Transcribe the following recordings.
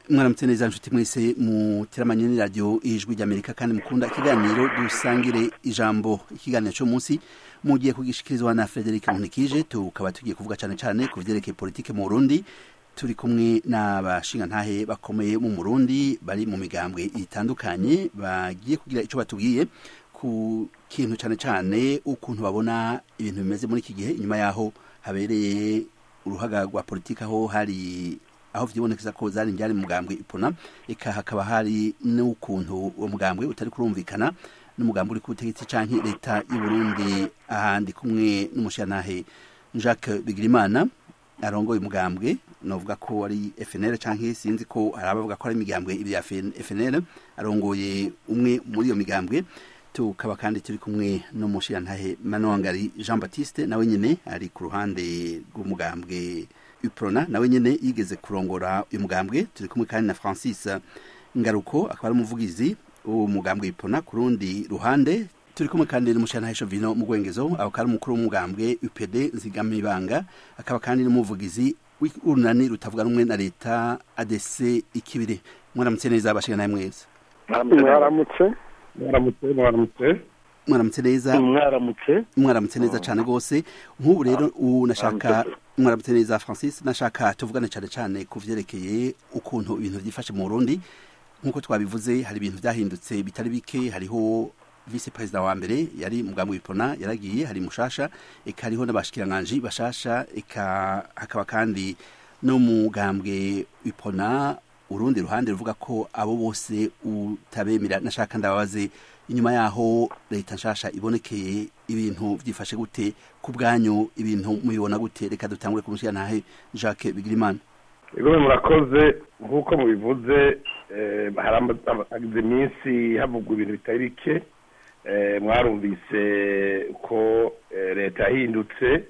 mwaramutse neza nshuti mwese muteramanye n'iradiyo ijwi ry'amerika kandi mukunda ikiganiro dusangire ijambo ikiganiro cyo munsi mugiye kugishikirizwa na frederic nkunikije tukaba tugiye kuvuga cyane cyane ku vyerekeye politike mu burundi turi kumwe n'abashingantahe bakomeye mu murundi bari mu migambwe itandukanye bagiye kugira icyo batubwiye ku kintu cyane cyane ukuntu babona ibintu bimeze muri iki gihe inyuma yaho habereye uruhaga rwa politike aho hari aho vyibonekeza ko zari njyari mugambwe ipona eka hakaba hari n'ukuntu uwo mugambwe utari kurumvikana n'umugambwe uri ku butegetsi canke leta y'u Burundi ahandi kumwe n'umushantahe Jacques Bigirimana arongoye umugambwe novuga ko ari FNL canke sinzi ko hari abavuga ko ari imigambwe ibya FNL arongoye umwe muri iyo migambwe tukaba kandi turi kumwe n'umushirantahe Manongari Jean Baptiste nawe nyene ari ku ruhande rw'umugambwe Uprona nawe nyene yigeze kurongora uyu mugambwe turi kumwe kandi na Francis Ngaruko akaba ari umuvugizi w'uwo mugambwe Uprona ku rundi ruhande turi kumwe kandi n'umushirantahe Chovino mu Gwengezo akaba ari umukuru w'umugambwe UPD Nzigamibanga akaba kandi n'umuvugizi w'urunani rutavuga rumwe na leta ADC ikibire mwaramutse neza abashinganahe mwese mwaramutse mwaramutse mwaramutse mwaramutse neza mwaramutse mwaramutse neza cyane rwose nk'ubu rero ubu nashaka mwaramutse neza francis nashaka tuvugane cyane cyane ku vyerekeye ukuntu ibintu byifashe mu burundi nk'uko twabivuze hari ibintu byahindutse bitari bike hariho vice perezida wa mbere yari mugambwe w'ipona yaragiye hari mushasha eka hariho n'abashikiranganji bashasha eka hakaba kandi no mugambwe w'ipona urundi ruhande ruvuga ko abo bose utabemera nashaka ndababaze inyuma yaho leta nshasha ibonekeye ibintu byifashe gute ku bwanyu ibintu mubibona gute reka dutangure kumushyira ntahe Jacques Bigirimana ibigo murakoze nk'uko mubivuze haragize iminsi havugwa ibintu bitari bike mwarumvise ko leta yahindutse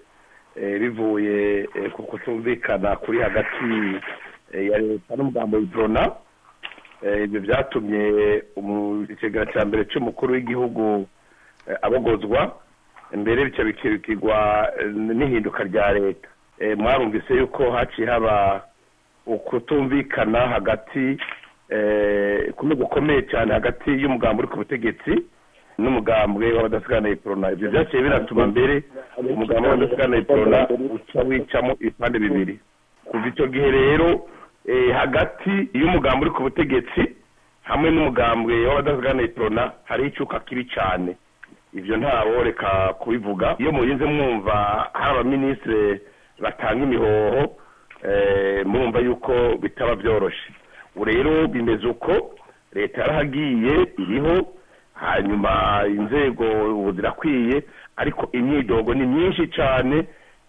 bivuye ku kutumvikana kuri hagati ya leta n'umugambo w'iprona ibyo byatumye ikigega cya mbere cy'umukuru w'igihugu abogozwa mbere bityo bikirikirwa n'ihinduka rya leta mwarumvise yuko haciye haba ukutumvikana hagati kumwe gukomeye cyane hagati y'umugambo uri ku butegetsi n'umugambwe w'abadasigana iprona ibyo byaciye binatuma mbere umugambo w'abadasigana iprona uca wicamo ibipande bibiri kuva icyo gihe rero hagati y'umugambi uri ku butegetsi hamwe n'umugambwe w'abadasigana iprona hari icyuka kibi cyane ibyo ntawo reka kubivuga iyo murinze mwumva hari abaminisitiri batanga imihoho mwumva yuko bitaba byoroshye ubu rero bimeze uko leta yarahagiye iriho hanyuma inzego ubu zirakwiye ariko imyidogo ni myinshi cyane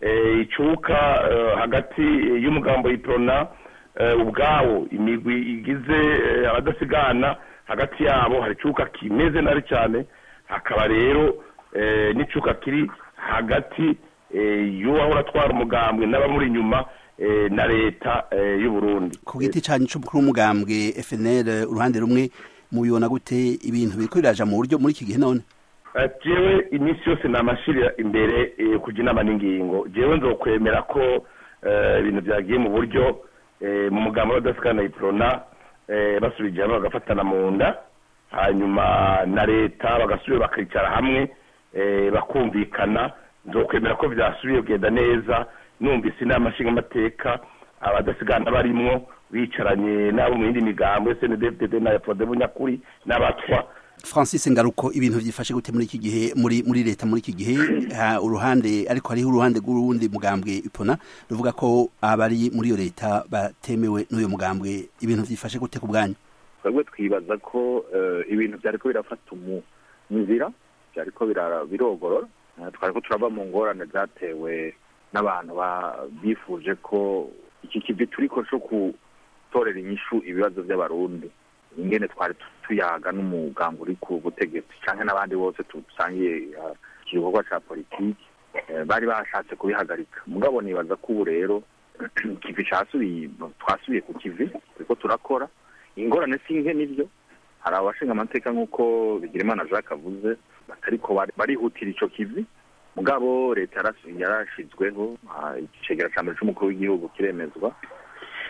icuka hagati y'umugambo y'iprona ubwawo imigwi igize abadasigana hagati yabo hari icuka kimeze nabi cyane hakaba rero n'icuka kiri hagati y'uwahora atwara umugambwe n'abamuri inyuma na leta y'u Burundi ku giti cyanyu cy'umukuru w'umugambwe FNL uruhande rumwe mubibona gute ibintu biriko biraja mu buryo muri iki gihe none jewe iminsi yose namashirira imbere kujya inama n'ingingo jewe nzokwemera ko ibintu byagiye mu buryo mu mugambo w'abadasikana iprona basubije hamwe bagafatana mu nda hanyuma na leta bagasubira bakicara hamwe bakumvikana nzokwemera ko byasubiye kugenda neza numvise inama nshingamateka abadasigana barimwo bicaranye n'abo mu yindi migambo snddfdd na fodebo nyakuri n'abatwa francis ngaruko ibintu byifashe gute muri iki gihe muri muri leta muri iki gihe uruhande ariko hariho uruhande rw'urundi mugambwe ipona ruvuga ko abari muri iyo leta batemewe n'uyu mugambwe ibintu byifashe gute ku bwanyu twebwe twibaza ko ibintu byariko birafata inzira byariko birogorora twariko turava mu ngorane zatewe n'abantu bifuje ko iki kivi turiko co gutorera inyishu ibibazo by'abarundi ingene twari tuyaga n'umugambi uri ku butegetsi canke n'abandi bose dusangiye igikorwa ca politiki bari bashatse kubihagarika mugabo nibaza ko ubu rero kivi casubiye twasubiye ku kivi turiko turakora ingorane si nke nivyo hari abashinga amateka nk'uko bigirimana jacques avuze batariko barihutira ico kivi mugabo leta yarashizweho icegera ca mbere c'umukuru w'igihugu kiremezwa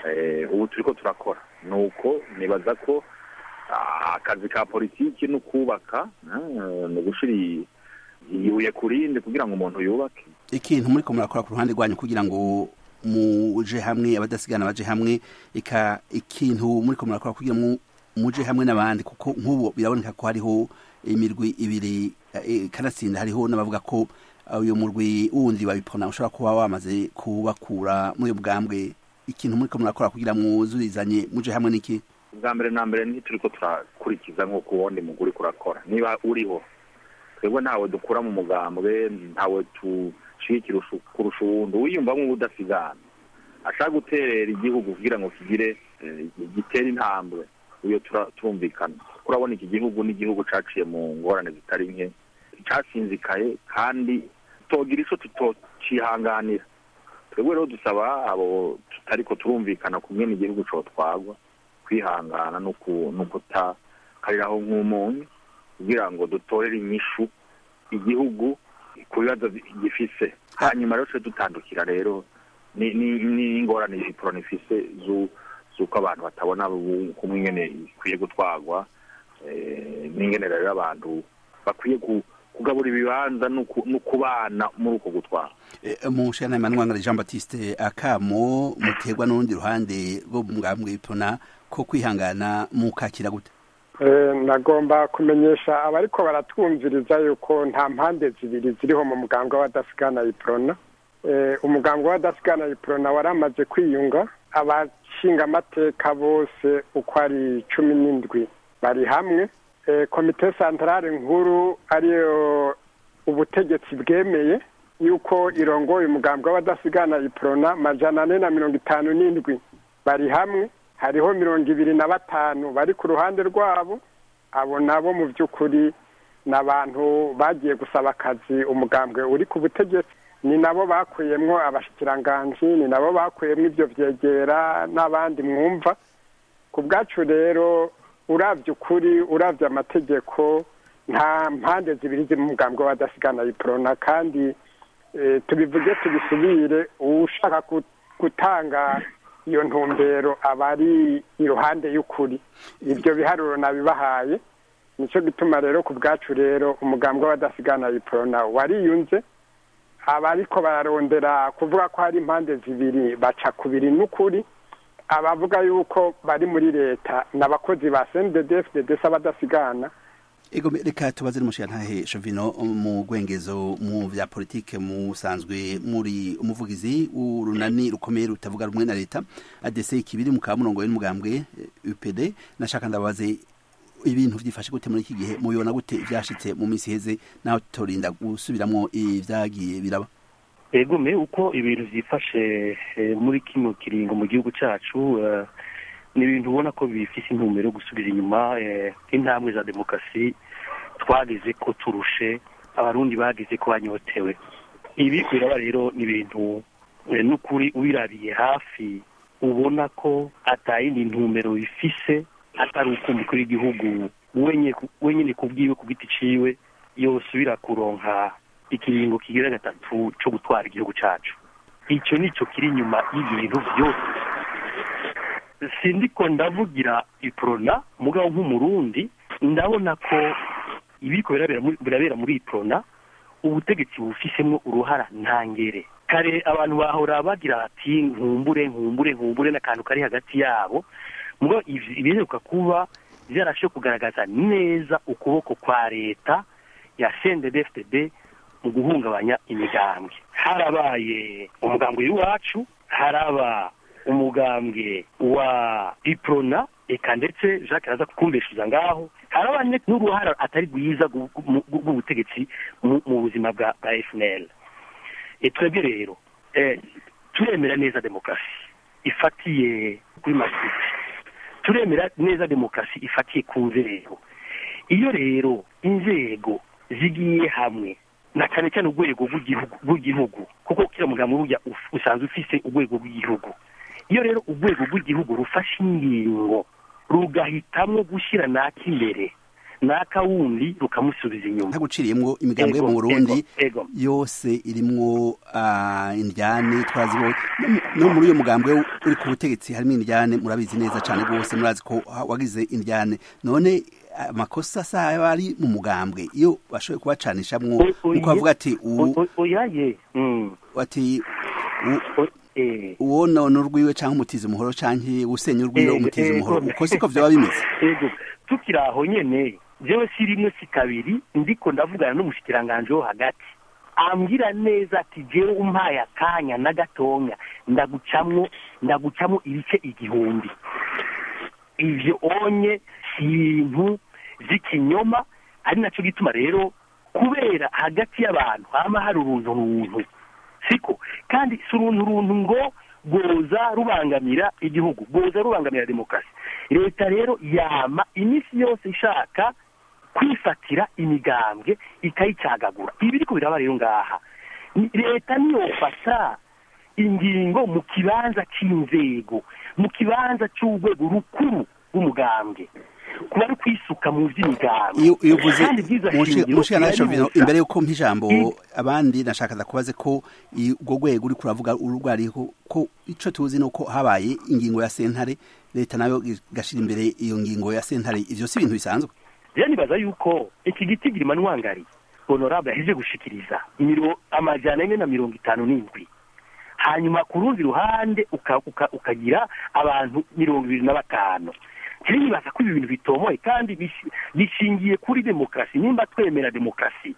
ubu turi ko turakora ni uko nibaza ko akazi ka politiki ni ukubaka ni ugushyira ibuye ku rindi kugira ngo umuntu yubake ikintu muri ko murakora ku ruhande rwanyu kugira ngo muje hamwe abadasigana baje hamwe ika ikintu muri ko murakora kugira ngo muje hamwe n'abandi kuko nk'ubu biraboneka ko hariho imirwi ibiri kanatsinda hariho n'abavuga ko uyu murwi wundi babipona ushobora kuba wamaze kubakura muri bwambwe ikintu muri ko murakora kugira mwuzurizanye muje hamwe n'iki ubwa mbere na mbere ntituri ko turakurikiza nk'uko uwundi muguri kurakora niba uriho twebwe ntawe dukura mu mugambwe ntawe tushigikira kurusha uwundi wiyumva nk'ubudasigana ashaka guterera igihugu kugira ngo kigire gitere intambwe uyo turumvikana urabona iki gihugu n'igihugu caciye mu ngorane zitari nke casinzikaye kandi togira ico tutocihanganira twebwe rero dusaba abo tutariko turumvikana kumwe n'igihugu cotwagwa kwihangana no kutakariraho nk'umunyu kugira ngo dutorere inyishu igihugu ku bibazo gifise hanyuma rero tujye dutandukira rero n'ingorane iporoni ifise z'uko abantu batabona kumwe ingene ikwiye gutwarwa n'ingene rero abantu bakwiye kugabura ibibanza no kubana muri uko gutwara mu shana Emmanuel Jean Baptiste akamo muterwa n'urundi ruhande rwo mu ngambwe ipona ko kwihangana mukakira gute nagomba kumenyesha abariko baratwumviriza yuko nta mpande zibiri ziriho mu mugambwe w'abadasigana iprona umugambwe w'abadasigana iprona waramaze kwiyunga abashinga amateka bose uko ari cumi n'indwi bari hamwe komite santarare nkuru ariyo ubutegetsi bwemeye yuko irongoye umugambwe w'abadasigana iprona majana ane na mirongo itanu n'indwi bari hamwe hariho mirongo ibiri na batanu bari ku ruhande rwabo abo nabo mu by'ukuri ni abantu bagiye gusaba akazi umugambwe uri ku butegetsi ni nabo bakuyemwo abashikiranganji ni nabo bakuyemwo ibyo byegera n'abandi mwumva ku bwacu rero urabye ukuri urabye amategeko nta mpande zibiri ziri mu mugambwe w'abadasigana iprona kandi tubivuge tubisubire ushaka gutanga iyo ntumbero aba ari iruhande y'ukuri ibyo biharuro nabibahaye nicyo gituma rero ku bwacu rero umugambwe w'abadasigana iprona wariyunze abariko bararondera kuvuga ko hari impande zibiri baca kubiri n'ukuri abavuga yuko bari muri leta n'abakozi ba CNDD-FDD abadasigana ego reka tubaze n'umushirantahe Shovino mu gwengezo mu vya politike musanzwe muri umuvugizi urunani rukomeye rutavuga rumwe na leta ADC kibiri mu kamurongo y'umugambwe UPD nashaka ndabaze ibintu vyifashe gute muri iki gihe mubibona gute vyashitse mu misi heze naho torinda gusubiramwo ivyagiye biraba ego me uko ibintu vyifashe muri kino kiringo mu gihugu cacu ni ibintu ubona ko bifise intumbero yo gusubiza inyuma intambwe za demokarasi twageze ko turushe abarundi bageze ko banyotewe ibi biraba rero ni ibintu n'ukuri ubirabiye hafi ubona ko atayindi ntumbero bifise atari uko umukuru w'igihugu wenyine ku bwiwe ku giti ciwe yosubira kuronka ikiringo kigira gatatu co gutwara igihugu cacu ico nico kiri inyuma y'ibintu vyose sindiko ndavugira iprona mugabo nk'umurundi ndabona ko ibiko birabera muri iprona ubutegetsi bufisemwo uruhara ntangere kare abantu bahora bagira bati nkumbure nkumbure nkumbure n'akantu kari hagati yabo mugabo ibiheruka kuba vyarashe kugaragaza neza ukuboko kwa leta ya CNDD-FDD mu guhungabanya imigambwe harabaye umugambwe w'iwacu haraba umugambwe wa iprona eka ndetse jacques araza kukumbeshuza ngaho haraba n'uruhara atari rwiza rw'ubutegetsi mu buzima bwa fnl twebwe rero turemera neza demokarasi ifatiye kuri masiti turemera neza demokarasi ifatiye ku nzego iyo rero inzego zigiye hamwe na cyane cyane urwego rw'igihugu kuko kira mugambo burya usanzwe ufise urwego rw'igihugu iyo rero urwego rw'igihugu rufashe ingingo rugahitamwo gushyira naka imbere n'akawundi rukamusubiza inyuma ntaguciriyemwo imigambwe yo Ego, mu Burundi ego, ego. yose irimwo ah, indyane twazibonye No mu- no muri uyo mugambwe uri ku butegetsi harimo indyane murabizi neza cyane rwose murazi ko ha- wagize indyane none amakosa sayo ari mu mugambwe iyo bashoboye kubacanishamwo O- oye- nuko bavuga ati uwu- O- o- oyaye mm. ati u- O- eh. uwo none urwiwe canke umutiza umuhoro canke usenya urwiwe Eh, umutiza eh, umuhoro ego. uko siko vyoba bimeze ego tukiri aho nyene jewe si rimwe si kabiri ndiko ndavugana n'umushikiranganji wo hagati ambwira neza ati jewe umpaye akanya na gatonya ndagucamwo ndagucamwo ibice igihumbi ivyo onye si ibintu vy'ikinyoma ari naco gituma rero kubera hagati y'abantu hama hari uruntu runtu siko kandi si uruntu runtu ngo rwoza rubangamira igihugu rwoza rubangamira demokarasi leta rero yama iminsi yose ishaka kwifatira imigambwe ikayicagagura ibi biriko biraba rero ngaha Ni- leta niyofata ingingo mu kibanza c'inzego mu kibanza c'urwego rukuru rw'umugambwe kuba ari kwisuka mu vy'imigambwe iyo iyo uvuze Kandi ibwirizwa shingiro mushikana naco biraribuza. imbere yuko mpa ijambo I- abandi nashakaza kubaze ko i- urwo rwego uri kuravuga urwariho ko ico tuzi nuko habaye ingingo ya sentare leta nayo igashira imbere iyo ngingo ya sentare ivyo si ibintu bisanzwe rero nibaza yuko iki giti girima ntwangari honorable yaheje gushikiriza imiro amajana ane na mirongo itanu n'indwi hanyuma ku rundi ruhande uka- uka- ukagira abantu mirongo ibiri na batanu rero nibaza ko ibi bintu bitomoye kandi bishi- bishingiye kuri demokarasi nimba twemera demokarasi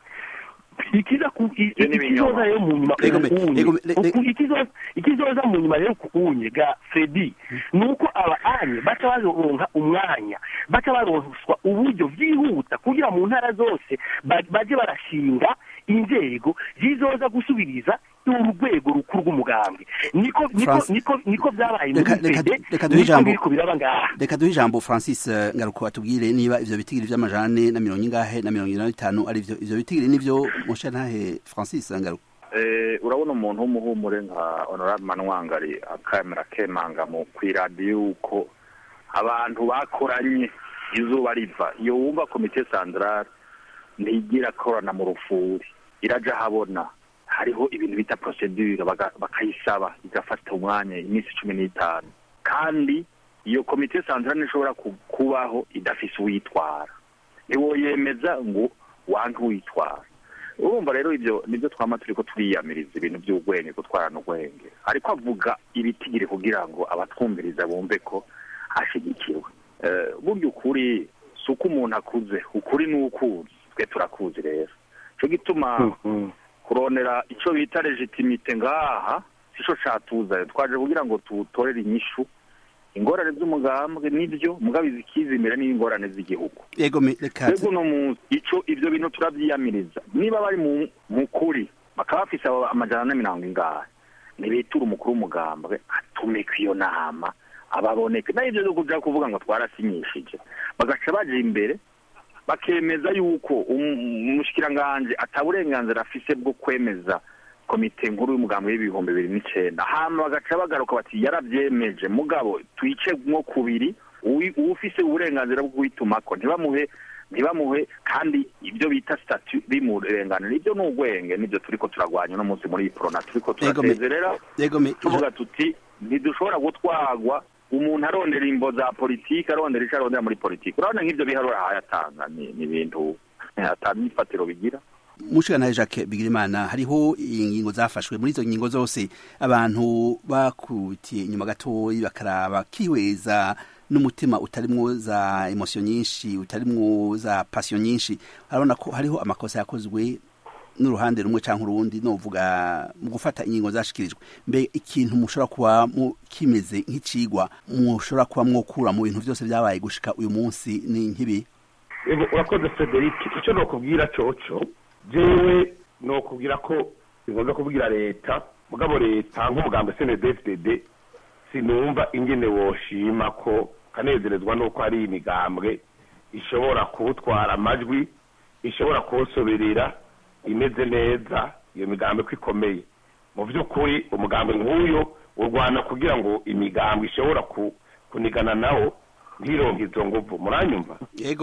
ikiza ku i- Ivyo ni ibinyoma. ikizoza rero mu nyuma Ego me- kukunye ego me- le- le- Uku- ikizoza ikizoza mu nyuma rero kukunye ga fredi ni uko aba anye baca baronka umwanya baca baronswa uburyo byihuta kugira mu ntara zose ba- baje barashinga inzego zizoza gusubiriza urwego rukuru rw'umugambwe niko niko France- niko niko byabaye muri Reka- reka- fede reka duhe niko ijambo. biriko biraba ngaha reka duhe ijambo francis eh, ngaruko atubwire niba ivyo bitigiri vy'amajane na mirongo ingahe na mirongo ine na bitanu ari vyo ivyo bitigiri nivyo musha ntahe francis ngaruko Eh, urabona umuntu w'umuhumure nka honorable manwangari akamera akemanga mu kw'iradiyo yuko abantu bakoranye izuba riva iyo wumva komite sandarare ntigira korana mu rufuri iraja habona hariho ibintu bita procedure baga- bakayisaba igafata umwanya iminsi cumi n'itanu kandi iyo komite sandarare ntishobora ku- kubaho idafise uwitwara ntiwoyemeza ngo wanke uwitwara urumva rero ibyo nibyo twama turiko turiyamiriza ibintu by'ubwenge gutwarana ubwenge ariko avuga ibitigiri kugira ngo abatwumviriza bumve ko hashigikiwe Eh, burya ukuri si uko umuntu akuze ukuri ni ukuzi twe turakuzi rero cyo gituma kurondera icyo bita legitimite ngaha sico catuzanye twaje kugira ngo tutorere inyishu ingorane z'umugambwe nibyo mugabo izikiza imbere n'ingorane z'igihugu yego me- reka twebwe uno munsi ico ivyo bintu turavyiyamiriza niba bari mu mu kuri bakaba bafise abo amajana ane mirongo ingahe nibitura umukuru w'umugambwe atumika iyo nama ababoneke nayo ivyo vyo kuja kuvuga ngo twarasinyishije bagaca baja imbere bakemeza yuko um- umushikiranganji ata burenganzira afise bwo kwemeza komite nkuru y'umugambi w'ibihumbi bibiri n'icenda hama bagaca bagaruka bati yaravyemeje mugabo twice nko kubiri uwi- uwufise uburenganzira bwo kubitumako ntibamuhe ntibamuhe kandi ibyo bita statu bimurenganira ibyo ni ubwenge nibyo turiko turagwanya uno munsi muri iyi porona turiko Yego, me- turatezerera yego me- tuvuga tuti ntidushobora gutwagwa umuntu arondera imbo za politiki arondera ico arondera muri politiki urabona nk'ivyo biharura hayatanga ni ni ibintu ata myifatiro bigira mushikana Jacques Bigirimana hariho ingingo zafashwe muri izo ngingo zose abantu bakutiye inyuma gatoyi bakaraba kihweza n'umutima utarimwo za emotion nyinshi utarimwo za passion nyinshi harabona ko hariho amakosa yakozwe n'uruhande rumwe canke urundi novuga mu gufata ingingo zashikirijwe mbe ikintu mushobora kuba mu kimeze nk'icigwa mushobora kuba mwokura mu bintu vyose vyabaye gushika uyu munsi ni nk'ibi Ego, urakoze frederic icyo nokubwira coco jewe nokubwira ko singombwa kubwira leta mugabo leta nk'umugambi snedfdd sinumva ingene woshima ko kanezerezwa n'uko hari imigambwe ishobora kuwutwara amajwi ishobora kuwusoberera imeze neza iyo migambi ko ikomeye mu by'ukuri umugambi nk'uyo urwana kugira ngo imigambi ishobora ku- kunigana nawo ntironke izo nguvu muranyumva yego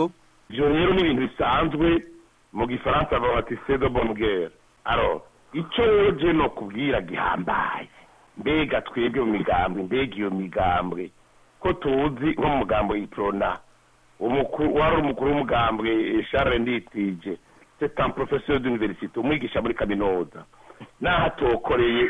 ivyo rero ni ibintu bisanzwe mu gifaransa bavuga bati c'est de bonne guerre alors ico rero je no kubwira gihambaye mbega twebwe mu migambwe mbega iyo migambwe ko tuzi nko mu mugambo iprona umukuru wari umukuru w'umugambwe Charles Nditije c'est un professeur d'université umwigisha muri kaminuza naho atokoreye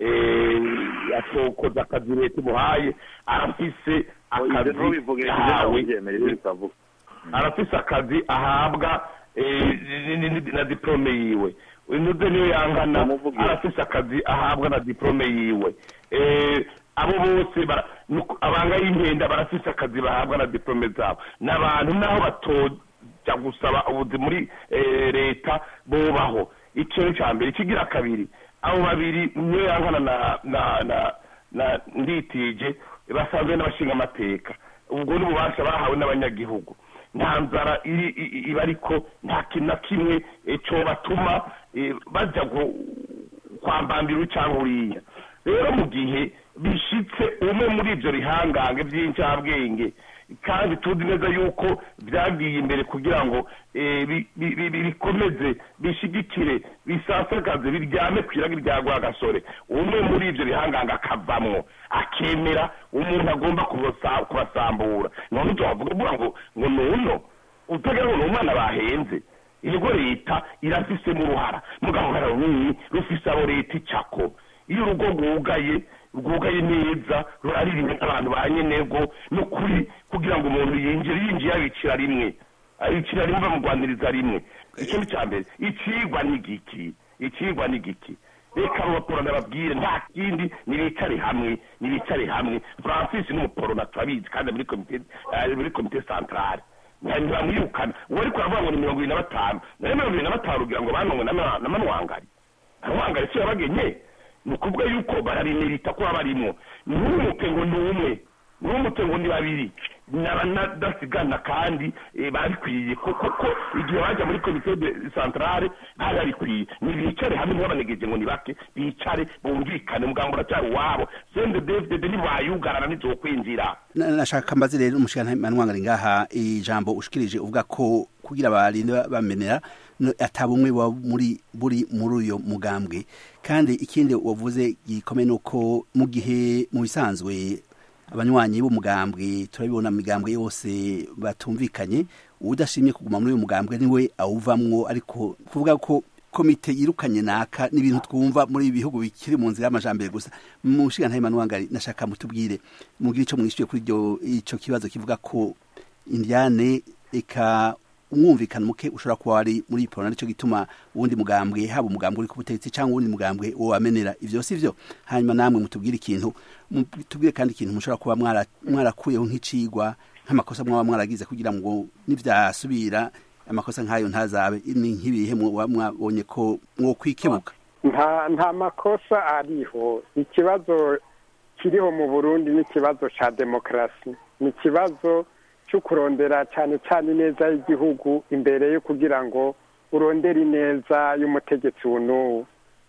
eh, atokoza akazi leta imuhaye arafise akazi ntubivuge yahawe ntibyemerere bitavuga arafise akazi ahabwa eh, ni- ni- ni- na diplome yiwe inuze niyo yangana Umuvugizi. arafise akazi ahabwa na diplome yiwe Eh, abo bose bara- nuko- abanga y'inkenda barafise akazi bahabwa na diplome zabo n'abantu naho batoja gusaba ubuzi muri eh, leta bobaho icyo ni cya mbere ikigira kabiri abo babiri niyo yankana na na na na nditije basanzwe n'abashinga amateka ubwo n'ububasha bahawe n'abanyagihugu nta nzara iri i- i- iba ariko nta kintu na kimwe eh, cobatuma eh, baja gu- kwambambira uyu cyangwa uriya rero mu gihe bishitse umwe muri ibyo bihangange by'incabwenge kandi tuzi neza yuko byagiye imbere kugira ngo eh, bi- bi- bi- bi- bikomeze bishigikire bisasagaze biryame ku iragi rya rwagasore umwe muri ibyo bihangange akavamwo akemera umuntu agomba kubasa- kubasambura none ibyo wavuga uvuga ngo ngo nuno utagira ngo ni umwana bahenze yego leta irafisemo uruhara mugabo uruhara runini rufise abo leta icako iyo urugo rwugaye rwugaye neza ruraririmwe n'abantu ba nyenego n'ukuri kugira ngo umuntu yinjire yinjiye abicira rimwe abicira rimwe bamugwaniriza rimwe icyo ni cya mbere icigwa ni giki icigwa ni giki reka abaporona babwire nta kindi nibicare hamwe nibicare hamwe francis ni umuporona turabizi kandi muri komite eh, muri komite centrale ntibamwirukana uwo ariko aravuga ngo ni mirongo ibiri na batanu nayo mirongo ibiri na batanu ugira ngo banongwe na na manwangari manwangari si yabagenye ni ukuvuga yuko barabimerita kuba barimo ntumupe ngo ni umwe ntumupe ngo ni babiri n'abadasigana kandi eh, babikwiye kuko ko igihe bajya muri komite de centrale bari babikwiye nibicare hamwe ntibabanegeje ngo ni bake bicare bumvikane umugambo uracyari uwabo sende david ntibayugarana ntizokwinjira Na- nashaka mbaze rero umushikirantahe manwangari ngaha ijambo ushikirije uvuga ko kugira abarinde bamenera no- ata bumwe buba muri buri muri uyo mugambwe kandi ikindi wavuze gikomeye ni uko mu gihe mu bisanzwe abanywanyi b'umugambwe turabibona mu migambwe yose batumvikanye udashimye kuguma muri uyu mugambwe niwe awuvamwo ariko kuvuga ko komite yirukanye naka n'ibintu twumva muri ibi bihugu bikiri mu nzira y'amajambere gusa mu nshinga manwangari nashaka mutubwire mugire ico mwishyuye kuri iryo ico kibazo kivuga ko indiane eka umwumvikano muke ushobora kuba wari muri ipona nicyo gituma uwundi mugambwe haba umugambwe uri ku butegetsi cyangwa uwundi mugambwe wamenera ivyo si vyo hanyuma namwe mutubwire ikintu mutubwire kandi ikintu mushobora kuba mwara- mwarakuyeho nk'icigwa nk'amakosa mwaba mwaragize kugira ngo nivyasubira amakosa nk'ayo ntazabe ni nk'ibihe muba mwabonye ko mwokwikebuka nta nta makosa ariho ikibazo kiriho mu burundi ni ikibazo cya demokarasi ni ikibazo cyo kurondera cyane cyane ineza y'igihugu imbere yo kugira ngo urondere ineza y'umutegetsi n'uwo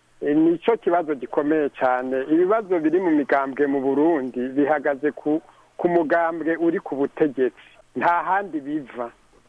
ni cyo kibazo gikomeye cyane ibibazo biri mu migambwe mu burundi bihagaze ku ku mugambwe uri ku butegetsi nta handi biva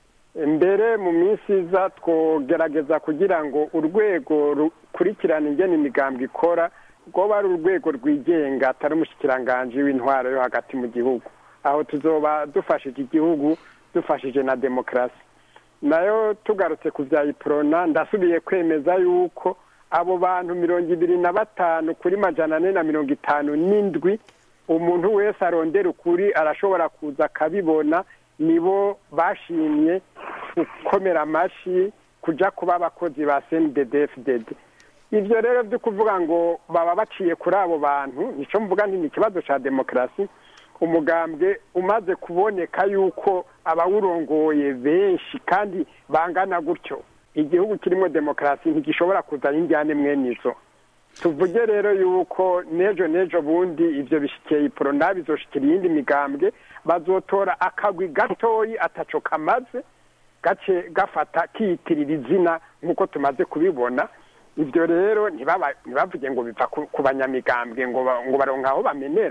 mbere mu minsi iza twogerageza kugira ngo urwego rukurikirana ingene imigambwe ikora rwoba ari urwego rwigenga atari umushikiranganji w'intwaro yo hagati mu gihugu aho tuzoba dufashije igihugu dufashije na demokarasi nayo tugarutse ku bya iporona ndasubiye kwemeza yuko abo bantu mirongo ibiri na batanu kuri majana ane na mirongo itanu n'indwi umuntu wese arondera ukuri arashobora kuza akabibona nibo bashimye gukomera amashyi kujya kuba abakozi ba cndfdd ibyo rero byo kuvuga ngo baba baciye kuri abo bantu nicyo mvuga nti ni ikibazo cya demokarasi umugambwe umaze kuboneka yuko abawurongoye benshi kandi bangana gutyo igihugu kirimo demokarasi ntigishobora kuzana injyane mwene izo tuvuge rero yuko n'ejo n'ejo bundi ibyo bishyikiye iporona bizoshikira iyindi migambwe bazotora akagwi gatoyi ataco kamaze gace gafata kiyitirira izina nk'uko tumaze kubibona ibyo rero ntibavuge ngo biva ku banyamigambwe ngo baronka aho bamenera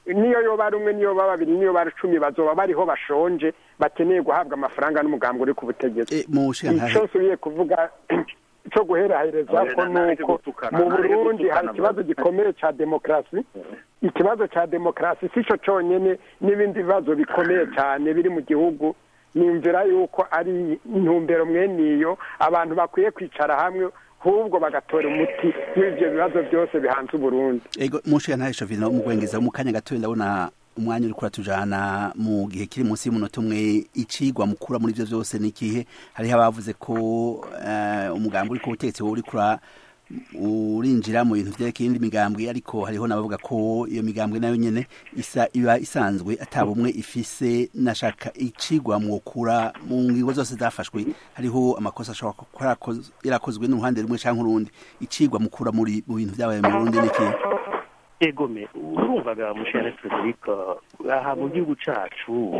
niyo yoba ari umwe niyo baba babiri niyo bari icumi bazoba bariho bashonje bakeneye guhabwa amafaranga n'umugambi uri ku butegetsi Eh, mu nshinga icyo nsubiye kuvuga cyo guherahereza ko nuko mu burundi hari ikibazo gikomeye cya demokarasi ikibazo cya demokarasi si cyo cyonyine n'ibindi bibazo bikomeye cyane biri mu gihugu nimvira yuko ari intumbero mwene iyo abantu bakwiye kwicara hamwe ahubwo bagatora umuti w'ibyo bibazo byose bihanze uburundi ego mushiya ntahe shovino umugwengeza mu kanya gatoya ndabona umwanya uri kuratujana mu gihe kiri munsi y'umunota umwe icigwa mukura muri ivyo vyose ni ikihe hariho abavuze ko eh, umugambi uri ku butegetsi wowe uri kura urinjira mu bintu vyerekeye indi migambwe ariko hariho n'abavuga ko iyo migambwe nayo nyene isa iba isanzwe ata bumwe ifise nashaka icigwa mwokura mu ngingo zose zafashwe hariho amakosa ashobora kuba yarakoz- yarakozwe n'uruhande rumwe canke urundi icigwa mukura muri mu bintu vyabaye mu Burundi ni ikihe egome urumvaga mushane frederic aha mu gihugu cacu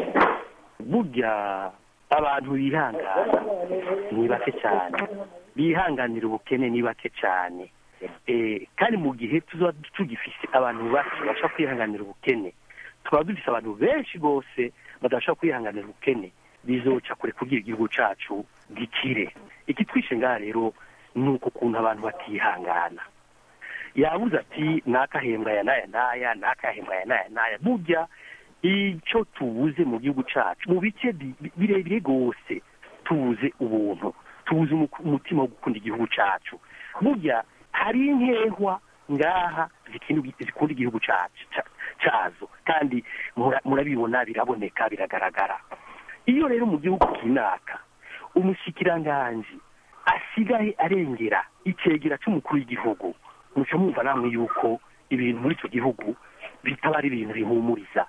burya abantu bihangana ni bake cyane bihanganira ubukene ni bake cyane Eh, kandi mu gihe tuzoba tugifise abantu bake bashobora kwihanganira ubukene tukaba dufise abantu benshi rwose badashobora kwihanganira ubukene bizoca kure kugira igihugu cacu gikire ikitwishe ngaha rero ni uko kuntu abantu batihangana yabuze ati nakahembwa ya naya naya nakahembwa ya naya naya burya icyo tubuze mu gihugu cacu mu bice bi- bi- birebire rwose tubuze ubuntu tubuze umu- umutima wo gukunda igihugu cacu burya hari inkehwa ngaha zikindi- zikunda igihugu cacu ca- cazo kandi mura- murabibona biraboneka biragaragara iyo rero mu gihugu kinaka umushikiranganji asigaye arengera icegera c'umukuru w'igihugu muca mwumva namwe yuko ibintu muri icyo gihugu bitaba ari ibintu bihumuriza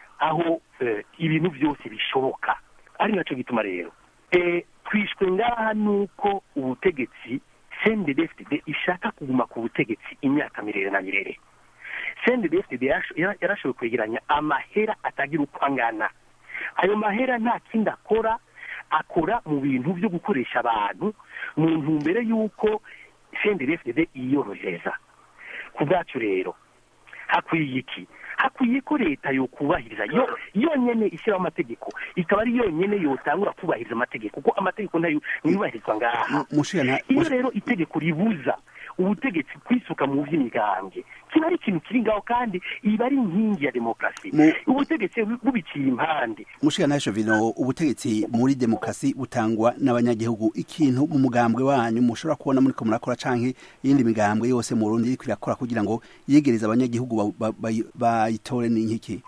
aho eh, ibintu byose bishoboka ari nacyo gituma rero eh, twishwe ngaha nuko ubutegetsi CNDD-FDD ishaka kuguma ku butegetsi imyaka mirere na mirere CNDD-FDD yarasho- yara- yarashoboye kwegeranya amahera atagira uko angana ayo mahera nta kindi akora akora mu bintu byo gukoresha abantu mu ntumbero y'uko CNDD-FDD yiyorohereza ku bwacu rero hakwiye iki hakwiye ko leta yokubahiriza yo yonyene ishyiraho amategeko ikaba ari yonyene yotangura kubahiriza amategeko kuko amategeko nayo ntiyubahirizwa ngaha mushiya nta iyo rero itegeko ribuza ubutegetsi kwisuka mu by'imigambwe kiba ari ikintu kiri ngaho kandi iba ari inkingi ya demokarasi Mu- ubutegetsi bu- bubiciye impande mushiya ntahe shovino ubutegetsi muri demokarasi butangwa n'abanyagihugu ikintu mu mugambwe wanyu mushobora kubona muriko murakora canke iyindi migambwe yose mu Burundi iriko irakora kugira ngo yegereze abanyagihugu ba- ba- bayi- bayitore ni nkiki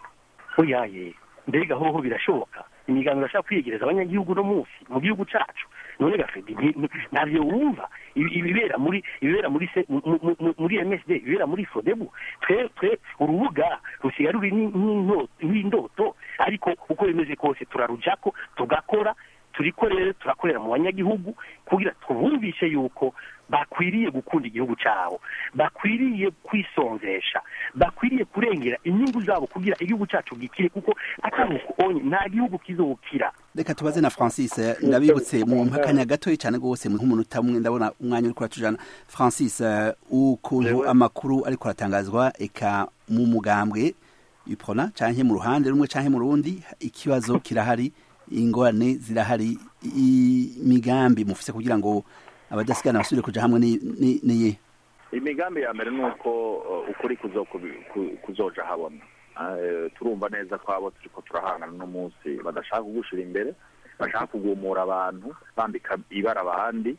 oyaye mbega hoho birashoboka imiganiro irashaka kwiyegereza abanyagihugu no munsi mu gihugu cacu none gafedi ntabyo wumva ibi- ibibera muri ibibera muri se- mu- mu- mu- muri MSD ibibera muri Fodebu twe twe urubuga rusigaye ruri ni- nk'into- nk'indoto ariko uko bimeze kose turarujako tugakora turiko rero turakorera mu banyagihugu kugira tubumvishe yuko bakwiriye gukunda igihugu cyabo bakwiriye kwisonzesha bakwiriye kurengera inyungu zabo kugira igihugu cyacu gikire kuko atari uko onye nta gihugu kizokira reka tubaze na francis eh, ndabibutse mu mpakanya gatoya cyane rwose mu nk'umunota umwe ndabona umwanya uri kuratujana francis eh, ukuntu Jewe. amakuru ariko aratangazwa eka mu mugambwe iprona canke mu ruhande rumwe canke mu rundi ikibazo kirahari ingorane zirahari imigambi mufise kugira ngo abadasigana basubire kuja hamwe ni- ni- niye imigambi ya mbere ni uko uh, ukuri kuzo- ku- kuzoja habona Eh, turumva neza ko abo turiko turahangana no munsi badashaka kugushira imbere bashaka kugumura abantu bambika ibara abandi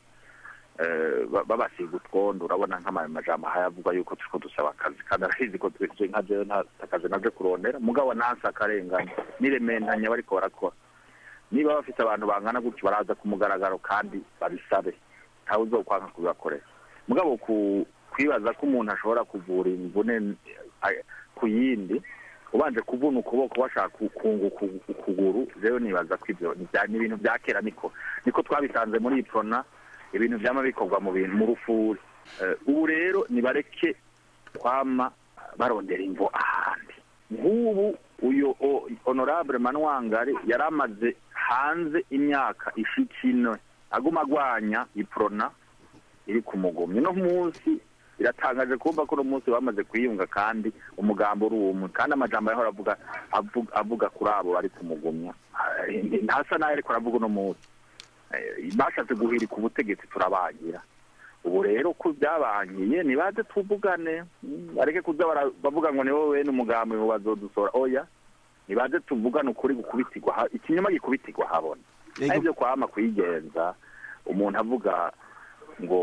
eh, ba- babasiga utwondo urabona nk'amajambo hayavuga yuko turiko dusaba akazi kandi arahizi ko twe nka jewe nta akazi naje kurondera mugabo nansi akarenganya n'irementanya bariko barakora niba bafite abantu bangana gutyo baraza ku mugaragaro kandi babisabe ntawe uzokwanga kubibakorera mugabo ku kwibaza ko umuntu ashobora kuvura imvune eh, ku yindi ubanje kuvuna ukuboko washaka ku- kunguka ukuguru rero nibaza ko ibyo ni bya- ni ibintu bya kera niko niko twabisanze muri iyi prona ibintu byama bikorwa mu bintu mu rufuri Eh, ubu rero nibareke kwama barondera imvo ahandi nk'ubu uyu o- honorable manwangari yari amaze hanze imyaka ishika ine aguma agwanya iprona iri ku mugomyi no munsi biratangaje kumva ko uno munsi bamaze kwiyunga kandi umugambo uri umwe kandi amajambo yahora avuga avuga, avuga kuri abo bari kumugumya Eh, ntasa nayo ariko aravuga uno munsi Eh, bashatse guhirika ubutegetsi turabagira ubu rero ko byabangiye nibaze tuvugane mm, bareke kuza bara- bavuga ngo ni wowe bene umugambi ngo bazodusora oya nibaze tuvugane ukuri gukubitirwa ha- ikinyoma gikubitirwa habona Yego. aribyo kwama kwigenza umuntu avuga ngo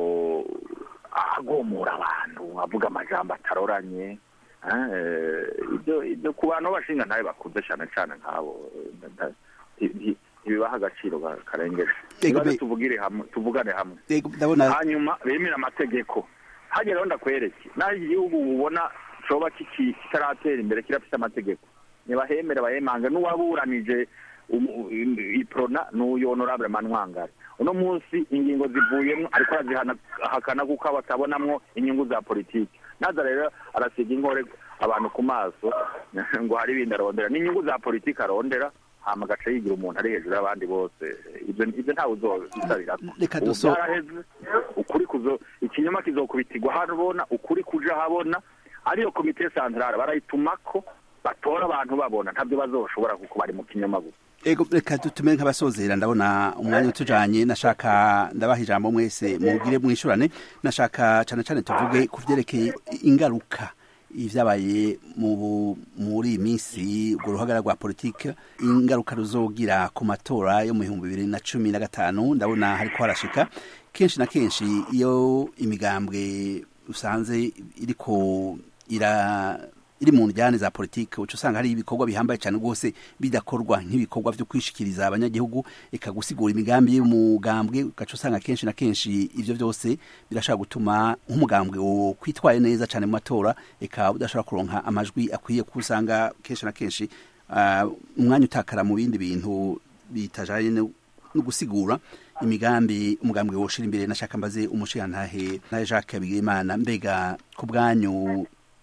agomora abantu avuga amajambo ataroranye eh, ibyo ibyo ku bantu b'abashinga ntabe bakuze cyane cyane nk'abo eh, nda- nti- nti- ntibibaha agaciro ka- karengeje Yego, nibaze be- tuvugire hamwe tuvugane hamwe Yego, ndabona hanyuma bemera amategeko hageraho ndakwereke naho iki gihugu ubona coba kiki- kitaratera imbere kirafite amategeko ntibahemere bahemanga n'uwaburanije umu- i- iprona n'uyu honorable manwangari uno munsi ingingo zivuyemo ariko arazihakana kuko batabonamwo inyungu za politiki naza rero arasiga inkore abantu ku maso ngo hari ibindi arondera n'inyungu za politiki arondera hama agaca yigira umuntu ari hejuru y'abandi bose ibyo ibyo ntawe uzobisabirako Reka Ubu duso- byaraheze ukuri kuzo ikinyoma kizokubitirwa habona ukuri kuja habona ariyo komite santrale barayitumako batora abantu babona ntabyo bazoshobora kuko bari mu kinyoma gusa Ego reka dutumere nk'abasozera ndabona umwanya utujanye nashaka ndabaha ijambo mwese mugire mwishurane nashaka cane cane tuvuge ku vyerekeye ingaruka ivyabaye mu muri iyi minsi urwo ruhagara rwa politike ingaruka ruzogira ku matora yo mu bihumbi bibiri na cumi na gatanu ndabona hariko harashika kenshi na kenshi iyo imigambwe usanze iriko ira iri mu njyane za politike uca usanga hari ibikorwa bihambaye cyane rwose bidakorwa nk'ibikorwa byo kwishikiriza abanyagihugu ikagusigura imigambi y'umugambwe ugaca usanga kenshi na kenshi ivyo byose birashobora gutuma nk'umugambwe wo kwitwaye neza cyane mu matora eka udashobora kuronka amajwi akwiye kuko usanga kenshi na kenshi ah, umwanya utakara mu bindi bintu bitajanye no no gusigura imigambi umugambwe woshira imbere nashaka mbaze umushirantahe na Jacques Bigirimana mbega ku bwanyu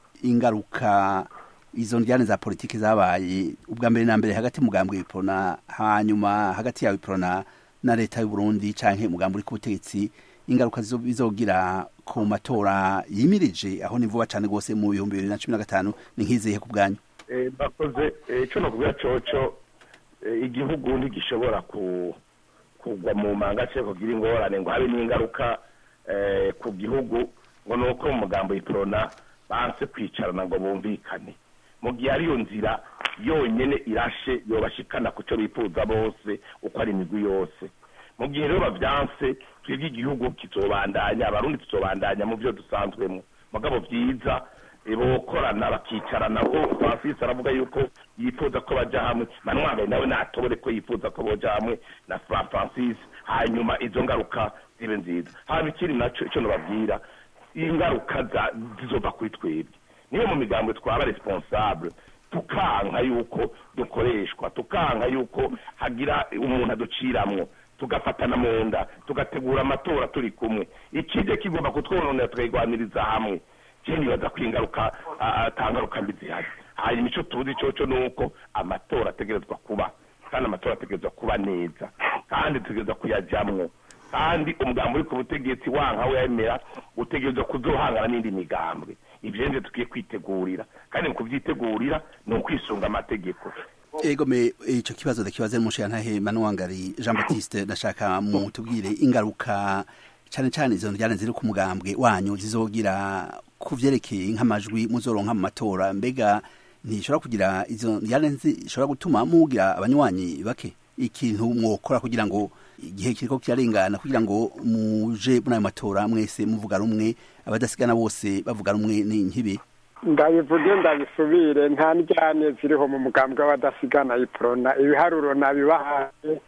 ingaruka izo njyane za politiki zabaye ubwa mbere na mbere hagati y'umugambwe w'iprona hanyuma hagati yawe iprona na leta y'u Burundi canke umugambwe uri ku butegetsi ingaruka zizo- bizogira ku matora yimirije aho ni vuba cane rwose mu bihumbi bibiri na cumi na gatanu ni nk'izihe ku bwanyu Eh, bakoze eh, ico nokubwira coco eh, igihugu ntigishobora ku kugwa mu manga cyo kugira ingorane ngo habe n'ingaruka eh, ku gihugu ngo nuko mu mugambo iprona banse kwicarana ngo bumvikane mu gihe ariyo nzira yonyene irashe yobashikana ku cyo bifuza bose uko ari imigwi yose mu gihe rero bavyanse twebwe igihugu kizobandanya abarundi tuzobandanya mu vyo dusanzwemo mugabo vyiza bokorana bakicarana ko francis aravuga yuko yifuza ko baja hamwe manwagaye nawe natobore ko yifuza ko boja hamwe na Fra- francis hanyuma izo ngaruka zibe nziza haba ikindi naco ico nobabwira ingaruka za- zizova kuri twebwe niyo mu migambo twaba responsable tukanka yuko dukoreshwa tukanka yuko hagira umuntu aduciramwo tugafatana mu nda tugategura amatora turi kumwe ikije kigomba kutwononera tukayigwaniriza hamwe je nibaza ko ingaruka ah, ata ngaruka mbi zihari hanyuma ico tuzi coco ni uko amatora ategerezwa kuba kandi amatora ategerezwa kuba neza kandi tutegerezwa kuyajamwo kandi umugambi uri ku butegetsi wanka wemera utegerezwa kuzohangana n'indi migambwe ivyo nivyo tukwiye kwitegurira kandi mu kuvyitegurira ni ukwisunga amategeko ego me ico kibazo ndakibaze n'umushirantahe Manuwangari Jean Baptiste ndashaka mu tubwire ingaruka cane cane izo njyane ziri ku mugambwe wanyu zizogira ku vyerekeye nk'amajwi muzoronka mu matora mbega ntishobora kugira izo njyane zishobora gutuma mugira abanywanyi bake ikintu mwokora kugira ngo igihe kiriko kirarengana kugira ngo muje muri ayo matora mwese muvuga rumwe abadasigana bose bavuga rumwe ni nkibi ndabivuge ndabisubire nta njyane ziriho mu mugambwe w'abadasigana iprona ibiharuro nabibahaye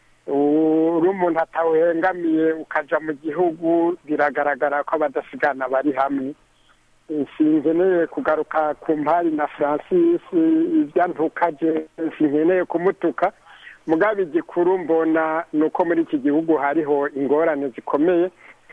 uri umuntu atawuhengamiye ukaja mu gihugu biragaragara ko abadasigana bari hamwe sinkeneye kugaruka ku mpari na francis ibyantukaje sinkeneye kumutuka mugabo igikuru mbona ni uko muri iki gihugu hariho ingorane zikomeye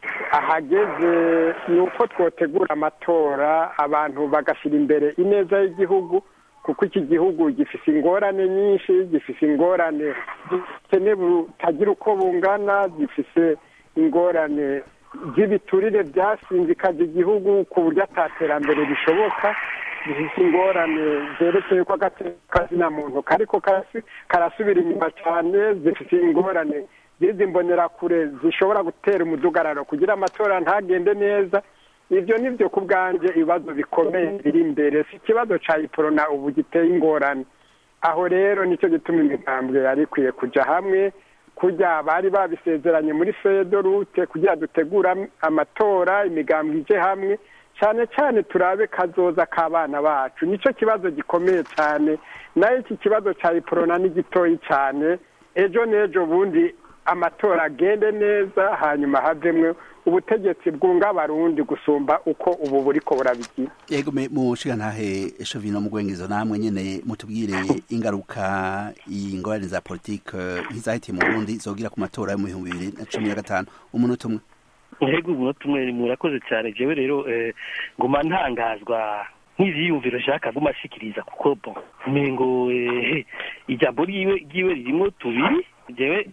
ahageze ni uko twotegura amatora abantu bagashyira imbere ineza y'igihugu kuko iki gihugu gifise ingorane nyinshi gifise ingorane z'ubukene butagira uko bungana gifise ingorane by'ibiturire byasinzikaje igihugu ku buryo ataterambere rishoboka zifite ingorane zerekeye ko akazina muntu kariko karasubira inyuma cyane zifite ingorane z'izi mbonerakure zishobora gutera umudugararo kugira amatora ntagende neza ibyo ni byo ku bwanjye ibibazo bikomeye biri imbere si ikibazo cya iporona ubu giteye ingorane aho rero nicyo gituma imigambwe yari ikwiye kujya hamwe kujya bari babisezeranye muri fedorute kugira dutegura amatora imigambwe ije hamwe cyane cyane turabe kazoza k'abana bacu nicyo kibazo gikomeye cyane nayo iki kibazo cya iporona ni gitoyi cyane ejo n'ejo bundi amatora agende neza hanyuma havemwe ubutegetsi bwunga abarundi gusumba uko ubu buriko burabigira yego mushiga ntahe shovino mugwengezo namwe nyene mutubwire ingaruka ingorane za politike nk'izahitiye mu Burundi zogira ku matora yo mu bihumbi bibiri na cumi na gatanu umunota umwe yego umunota umwe murakoze cyane jewe rero nguma ntangazwa nk'iziyumviro nshaka guma ashikiriza kuko bon umengo ijambo ryiwe ryiwe ririmo tubiri jewe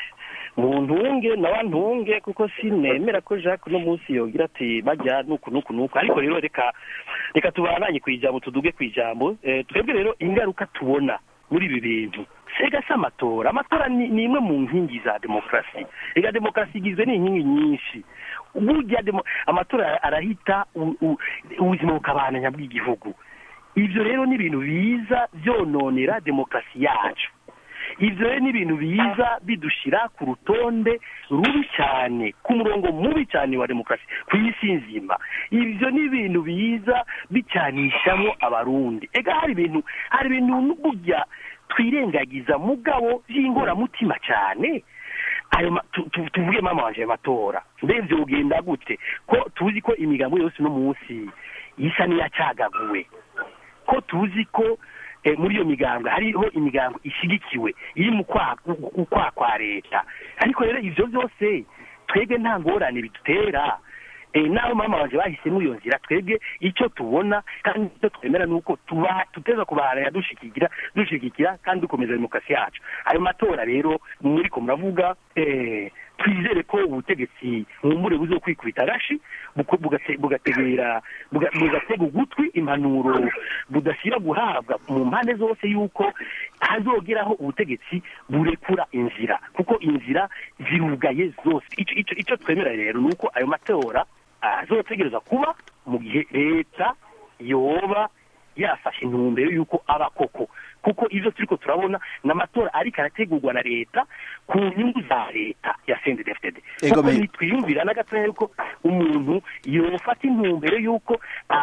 mu ntunge nawe ntunge kuko sinemera ko jacques uno munsi yogira ati bajya nuku nuku nuku ariko rero reka reka tubananye ku ijambo tuduge ku ijambo twebwe rero ingaruka tubona muri ibi bintu sega si amatora amatora ni imwe mu nkingi za demokarasi reka demokarasi igizwe n'inkingi nyinshi burya amatora arahita ubuzima bukabananya bw'igihugu ibyo rero ni ibintu biza byononera demokarasi yacu ibyo rero ni ibintu biza bidushyira ku rutonde rubi cyane ku murongo mubi cyane wa demokarasi ku isi nzima ibyo ni ibintu biza bicyanishamo abarundi ega hari ibintu hari ibintu burya twirengagiza mugabo by'ingoramutima cyane ayo tuvuge mama wanje ayo matora mbese ugenda gute ko tuzi ko imigambo yose uno munsi isa n'iyacagaguwe ko tuzi ko muri iyo migambo hariho imigambo ishyigikiwe iri mu kwa kwa leta ariko rero ibyo byose twebwe nta ngorane bidutera naho mama wanjye bahisemo iyo nzira twebwe icyo tubona kandi icyo twemera ni uko tuteza kubaharanya dushyigikira dushyigikira kandi dukomeza demokarasi yacu ayo matora rero muri ko muravuga twizere ko ubutegetsi mwumbure buzo kwikubita agashi bugategera bugatega ugutwi impanuro budashyira guhabwa mu mpande zose y'uko hazogeraho ubutegetsi burekura inzira kuko inzira zirugaye zose icyo twemera rero ni uko ayo matora azotegereza kuba mu gihe leta yoba yafashe intumbero y'uko aba koko kuko ibyo turi ko turabona ni amatora ariko arategurwa na leta ku nyungu za leta ya sendedefitede kuko ntitwiyumvira na gatoya yuko umuntu yofata intumbero y'uko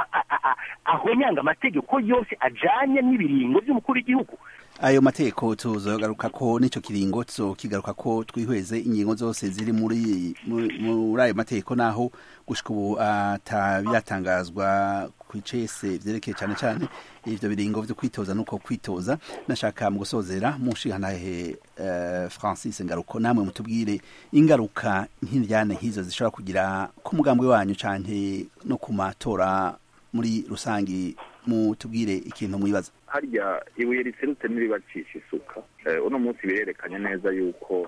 ahonyanga amategeko yose ajyanye n'ibiringo by'umukuru w'igihugu ayo mategeko tuzogaruka ko n'icyo kiringo kigaruka ko twihweze ingingo zose ziri muri muri ayo mategeko naho gushika ubu atabiratangazwa ku icese vyerekeye cyane cyane ivyo biringo vyo kwitoza nuko kwitoza nashaka mu gusozera mushikanahe uh, Francis Ngaruko namwe mutubwire ingaruka nk'indyane nk'izo zishobora kugira ku mugambwe wanyu canke no ku matora muri rusangi mutubwire ikintu mwibaza harya ibuye riserutse n'iribacisha isuka uno munsi birerekanye neza yuko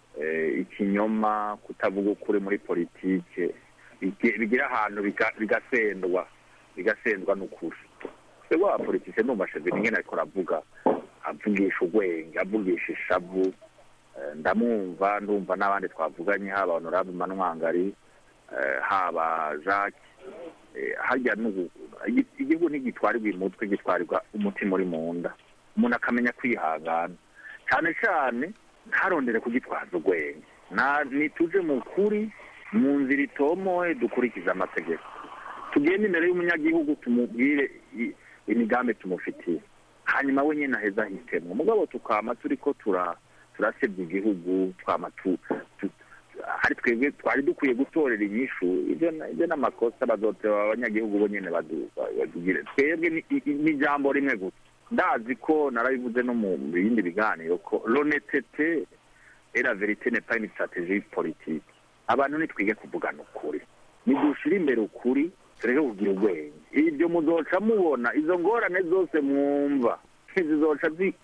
ikinyoma kutavuga ukuri muri politike bigira ahantu bigasendwa bigasendwa n'ukuri twebwe abapolitike ndumva sheveni nyine ariko aravuga avugisha urwenge avugisha ishavu ndamwumva ndumva n'abandi twavuganye haba honorable manwangari haba jacques harya igihugu ntigitwarirwa umutwe gitwarirwa umutima uri mu nda umuntu akamenya kwihangana cyane cyane ntarondere kugitwaza urwenge nituje mu kuri mu nzira itomoye dukurikize amategeko tugende imbere y'umunyagihugu tumubwire imigambi tumufitiye hanyuma we nyine aheza ahitemwo mugabo tukama turi ko turasebya igihugu twama hari twebwe twari dukwiye gutorera inyishu ibyo n'amakosa bazoteba abanyagihugu bo nyine badugire twebwe ni ijambo rimwe gusa ndazi ko narabivuze no mu bindi biganiro ko lonetete era verite ne pas une stratégie politique abantu nitwige kuvugana ukuri nidushira imbere ukuri tureke kugira ubwenge ibyo muzoca mubona izo ngorane zose mwumva zizoca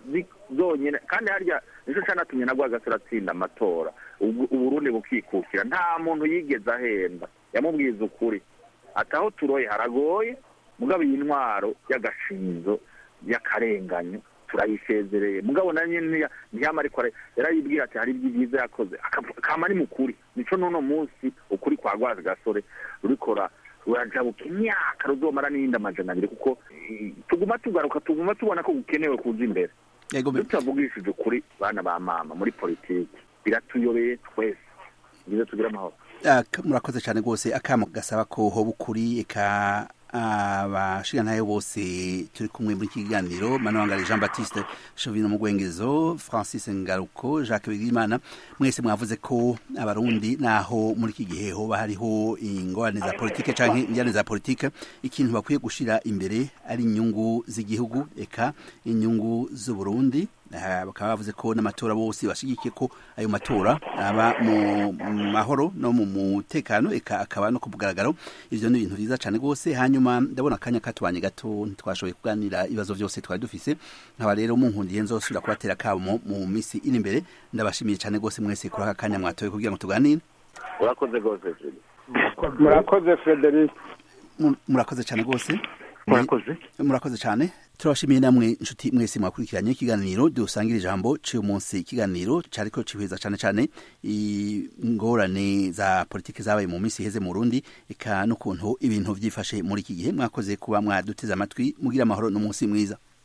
zonyine kandi harya nicyo canatumye na rwagasore atsinda amatora Ubu- uburundi bukikukira nta muntu yigeze ahenda yamubwiza ukuri ati aho turoye haragoye mugabo iyi ntwaro y'agashinzo y'akarenganyo turayisezereye mugabo na nyine ntiya- ntiyama ariko ara- yarayibwira ati hari ibyiza yakoze Akav- kama ari mukuri nico n'uno munsi ukuri kwa rwazi gasore rurikora rurajabuka imyaka ruzomara n'iyindi amajana abiri kuko eh, tuguma tugaruka tuguma tubona ko gukenewe kuza imbere yego me- tutavugishije ukuri bana ba mama muri politiki biratuyobeye twese ngize tugire amahoro Ak- murakoze cyane rwose akamo gasaba ko hoba ukuri eka abashigantahe bose turi kumwe muri iki kiganiro manawangari jean baptiste shovino mugwengezo francis ngaruko jacques bigirimana mwese mwavuze ko abarundi naho muri iki gihe hoba hariho ingorane za politike canke injyane za politike ikintu bakwiye gushira imbere ari inyungu z'igihugu eka inyungu z'uburundi Aha, bakaba bavuze ko n'amatora bose bashigikiye ko ayo matora aba mu mu mahoro no mu mutekano eka akaba no ku mugaragaro ivyo ni ibintu vyiza cane rwose hanyuma ndabona akanya katubanye gato ntitwashoboye kuganira ibibazo vyose twari dufise nkaba rero munkundiye nzosubira kubatera kamo mu misi iri imbere ndabashimiye cane rwose mwese kuri aka kanya mwatoye kugira ngo tuganire urakoze rwose Julie. murakoze frederic Mu- murakoze cane rwose murakoze murakoze cyane turabashimiye namwe inshuti mwese mwakurikiranye ikiganiro dusangira ijambo cy'uyu munsi ikiganiro cyariko cihweza cyane cyane ingorane za politiki zabaye mu minsi iheze mu Burundi eka n'ukuntu ibintu vyifashe muri iki gihe mwakoze kuba mwaduteze amatwi mugira amahoro n'umunsi mwiza